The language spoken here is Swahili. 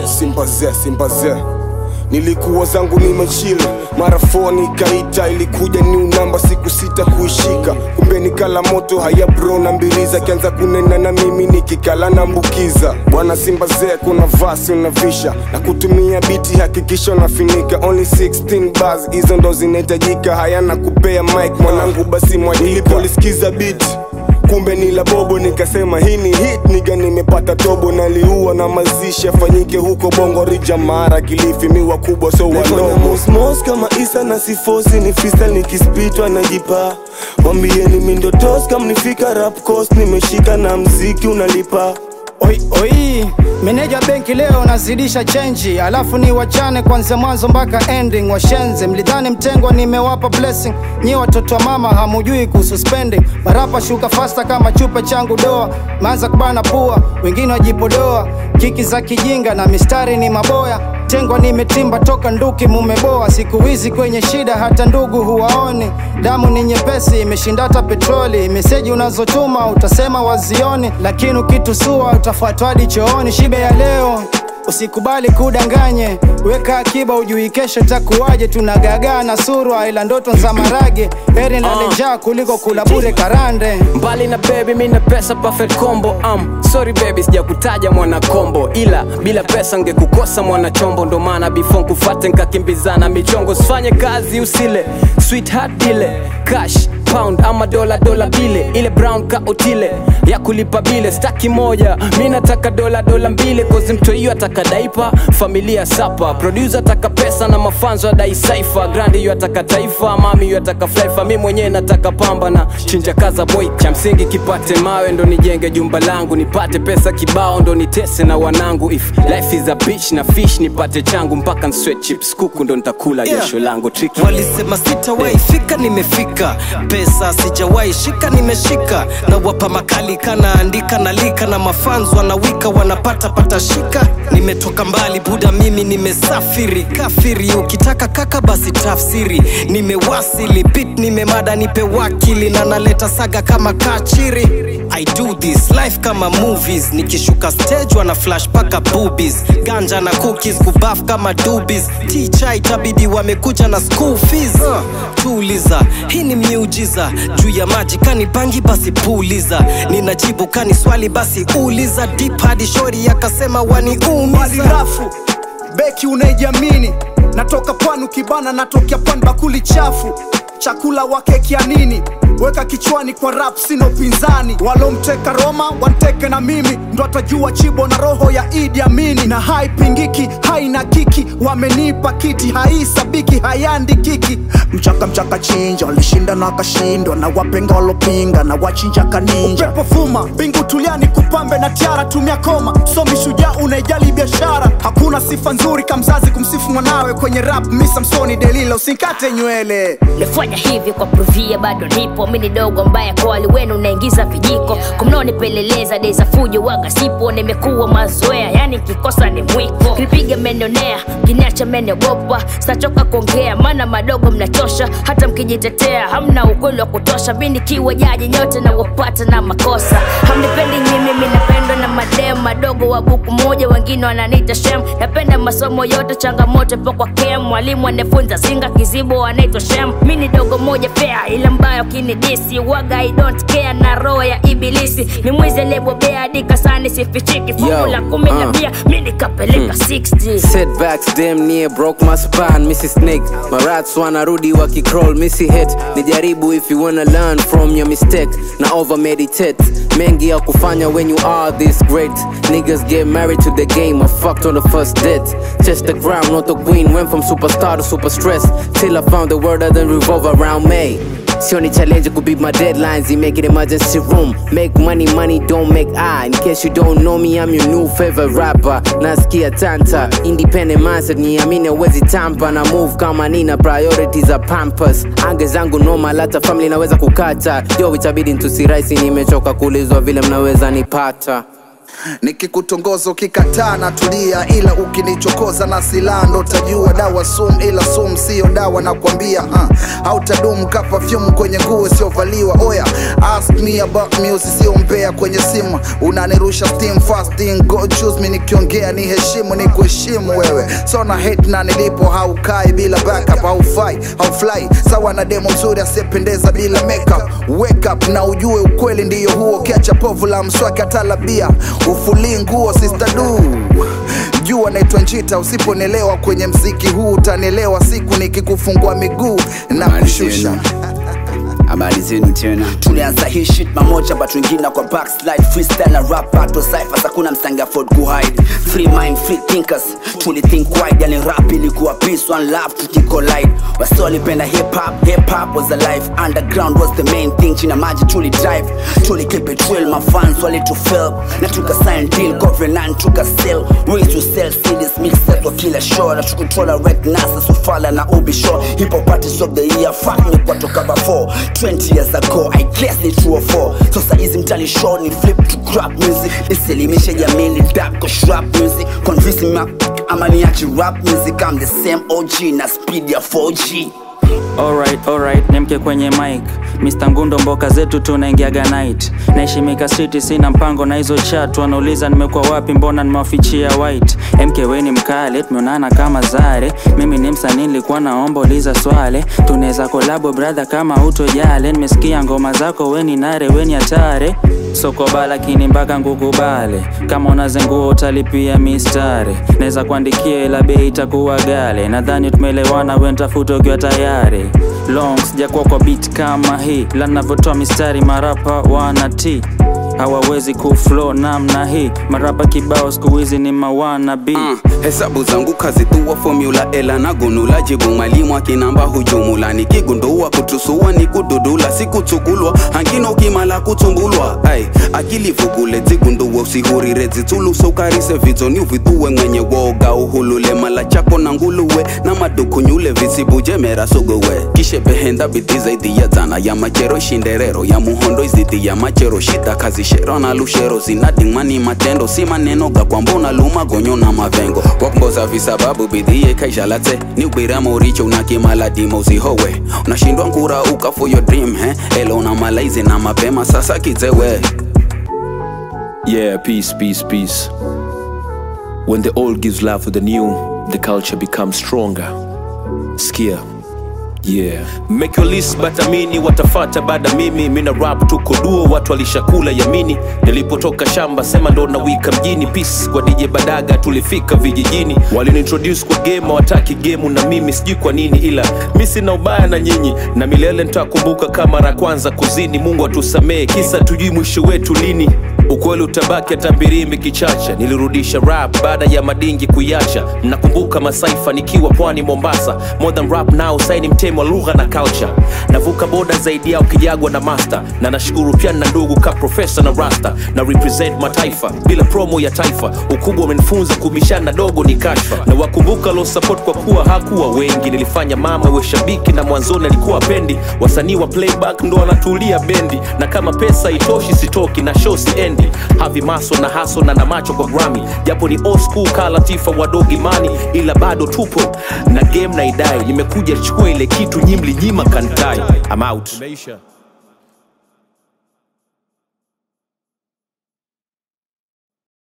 simbaze simbaze nilikuwa zangu nimechile mara foni ikaita ilikuja new namba siku sita kuishika kumbe nikala moto haya bro na mbiriza kianza kunena na mimi nikikala nambukiza bwana simbaze kuna vasi unavisha na kutumia biti hakikisha unafinika only 16 bars hizo ndo zinahitajika hayana kupea mic mwanangu basi mwajika nilipolisikiza biti kumbe ni la bobo nikasema hii ni hit niga nimepata tobo naliua na mazishi afanyike huko bongo rija mara kilifi miwa kubwa so wanomosmos kama isa na sifosi ni fista nikispitwa najipa wambieni mindotos kam nifika rap coast nimeshika na mziki unalipa Oi, oi, meneja benki leo nazidisha chenji, alafu ni wachane kwanza mwanzo mpaka ending. Washenze mlidhani mtengwa, nimewapa blessing. Nyi watoto wa mama hamujui kuhusu spending. Marapa shuka fasta kama chupa changu doa, maanza kubana pua, wengine wajipodoa. Kiki za kijinga na mistari ni maboya tengwa nimetimba toka nduki mumeboa siku hizi kwenye shida hata ndugu huwaoni damu ni nyepesi imeshinda hata petroli meseji unazotuma utasema wazioni lakini ukitusua utafuatwa hadi chooni shibe ya leo usikubali kudanganye weka akiba ujui kesho takuwaje tunagagaa na surwa ila ndoto za marage heri nlale njaa kuliko kula bure karande mbali na baby mi na pesa perfect combo um, sorry baby sijakutaja mwana kombo ila bila pesa ngekukosa mwana chombo ndo maana before nkufate nkakimbizana michongo sifanye kazi usile sweetheart ile cash pound ama dola dola bile ile brown ka otile ya kulipa bile staki moja mi nataka dola dola mbili kozi mto hiyo ataka daipa familia sapa producer ataka pesa na mafanzo adai saifa grandi hiyo ataka taifa mami hiyo ataka flaifa mi mwenyewe nataka pamba na chinja kaza boy cha msingi kipate mawe ndo nijenge jumba langu nipate pesa kibao ndo nitese na wanangu if life is a bitch na fish nipate changu mpaka nsweat chips kuku ndo nitakula Yeah. jasho langu tricky walisema sitawahi fika nimefika pesa sijawahi shika nimeshika na wapa makali kanaandika nalika na mafans wanawika wanapata pata shika nimetoka mbali buda mimi nimesafiri kafiri ukitaka kaka basi tafsiri nimewasili bit nimemada nipe wakili na naleta saga kama kachiri I do this life kama movies nikishuka stage wana flash paka boobies ganja na cookies kubaf kama dubis ticha itabidi wamekuja na school fees uh, tuuliza hii ni miujiza juu ya maji kani bangi basi puuliza ninajibu kani swali basi uliza deep hadi shori akasema mali waniumiza rafu beki unaijiamini natoka pwani ukibana natokea pwani bakuli chafu chakula wa keki ya nini weka kichwani kwa rap sina upinzani walomteka roma wanteke na mimi ndo atajua chibo na roho ya idi amini na haipingiki haina kiki wamenipa kiti haisabiki hayandikiki mchaka mchaka chinja walishinda na wakashindwa na wapenga walopinga na wachinja kaninja upepo vuma mbingu tuliani kupambe na tiara tumia koma somi shujaa unaijali biashara hakuna sifa nzuri kamzazi kumsifu mwanawe kwenye rap misamsoni delila usinkate nywele nifanya hivi kwa pruvia bado nipo mini dogo mbaya kwa wali wenu naingiza vijiko kumnaonipeleleza deza fujo waga sipo nimekuwa mazoea yani kikosa ni mwiko kipiga menionea kiniacha meniogopa sitachoka kuongea maana madogo mnachosha hata mkijitetea hamna ukweli wa kutosha mi nikiwa jaji nyote na wapata na makosa hamnipendi nyimi mi napendwa na madem madogo wa buku moja wengine wananiita shem napenda masomo yote changamoto po kwa kem mwalimu anafunza singa kizibo anaitwa shem mi ni dogo moja pea ila mbaya ukinidisi waga i don't care na roho ya ibilisi ni mwizi aliyebobea hadi kasani sifichiki fungu Yo, la kumi na uh. mia mi nikapeleka 60 setbacks damn near broke my spine missy snake marats wanarudi wakicroll missy hit nijaribu if you wanna learn from your mistake na over meditate mengi ya kufanya when you are this great niggas get married to the game I fucked on the first date just the crown not the queen went from superstar to super stress till I found the word that then revolve around me Sioni challenge could be my deadlines, you make it emergency room. Make money, money don't make I. In case you don't know me, I'm your new favorite rapper. Nasikia tanta, independent mindset, niamini wezi tampa na move kama nina priorities za pampers. Ange zangu noma, lata family naweza kukata. Yo, itabidi ntusiraisi, nimechoka kuulizwa vile mnaweza nipata. nikikutongoza ukikataa na tulia ila ukinichokoza na silaha ndo tajua dawa sum ila sum siyo dawa nakwambia uh. hautadumu ka perfume kwenye nguo isiyovaliwa oya ask me about music sio mbea kwenye simu unanirusha steam fasting go choose me nikiongea ni heshimu ni kuheshimu wewe so na hate na nilipo haukai bila backup haufai haufly sawa na demo mzuri asiyependeza bila makeup wake up na ujue ukweli ndiyo huo kiacha povu la mswaki atalabia ufulii nguo sister du jua naitwa njita usiponelewa kwenye mziki huu utanelewa siku nikikufungua miguu na kushusha habari zenu tena tulianza hii shit mamoja but wengine kwa backslide freestyle na rap battle cyphers hakuna msangi afford kuhide free mind free thinkers tuli think wide yani rap ilikuwa peace one love tukicollide wasi walipenda hip hop hip hop was alive underground was the main thing china maji tuli drive tuli keep it real my fans wali to fail na tuka sign deal covenant tuka sell ways to sell CDs mixed kwa kila show na tukutola rec nasa sufala na ubi show hip hop artist of the year fuck me kwa toka before 20 years ago I guess ni true or four so saa hizi mtani show ni flip to crap music isilimishe jamii ni dap kwa shrap music convince me ama niache rap music I'm the same OG na speed ya 4G Alright, alright, nimke kwenye mic Mr. Ngundo mboka zetu tunaingiaga night Naishimika city sina mpango na hizo chat Wanauliza nimekuwa wapi mbona nimewafichia white MK we ni mkale, tumeonana kama zare Mimi ni msanii nilikuwa naomba uliza swale Tunaweza kolabo brother kama utojale Nimesikia ngoma zako we ni nare we ni hatare soko lakini mpaka ngukubale kama unazengua utalipia mistari naweza kuandikia ila bei itakuwa gale nadhani tumeelewana wentafuta ukiwa tayari long sijakuwa kwa beat kama hii la navyotoa mistari marapa wana t hawawezi kuflow namna hii marapa kibao siku hizi ni mawana b Uh, hesabu zangu kazituwa formula ela na gunula jibu mwalimu akinamba hujumula nikigundua kutusua ni kududula sikuchukulwa hangino ukimala kutumbulwa ai akili vugule zigunduwe usihurire zitsuluso ukarise vitsoni uvituwe mwenye woga uhulule mala chako na nguluwe na madukunyule visibujemera suguwe kishebehenda bidhi zaidi ya zana ya machero shinderero ya muhondo izidi ya machero shida kazishero na lushero zinadingmani matendo si maneno ga kwambona luma gonyo na mavengo wakumboza visababu bidhie kaishalate ni ubira moricho unakimala dimo usihowe unashindwa nkura uka for your dream he elo na malaizi na mapema sasa kizewe Yeah, peace, peace, peace. When the old gives love to the new, the culture becomes stronger. Skia. Yeah. Make your list batamini watafata baada mimi mina rap tuko duo watu walishakula yamini nilipotoka shamba sema ndo nawika mjini peace kwa DJ Badaga tulifika vijijini waliniintroduce kwa game wataki game na mimi sijui kwa nini ila mi sina ubaya na nyinyi na milele nitakumbuka kama mara ya kwanza kuzini Mungu atusamee kisa tujui mwisho wetu lini ukweli utabaki hata mbirimbi kichacha nilirudisha rap baada ya madingi kuiacha nakumbuka masaifa nikiwa pwani mombasa more than rap now saini mtemi wa lugha na culture navuka boda zaidi yao kijagwa na master na nashukuru pia na ndugu ka profesa na rasta na represent mataifa bila promo ya taifa ukubwa umenifunza kubishana dogo ni kashfa na wakumbuka lo support kwa kuwa hakuwa wengi nilifanya mama we shabiki na mwanzoni alikuwa pendi wasanii wa playback ndo wanatulia bendi na kama pesa itoshi sitoki na show siendi havi maso na haso na na macho kwa grami japo ni old school ka latifa wadogi mani ila bado tupo na game na idai nimekuja chukua ile kitu nyimli nyima kantai I'm out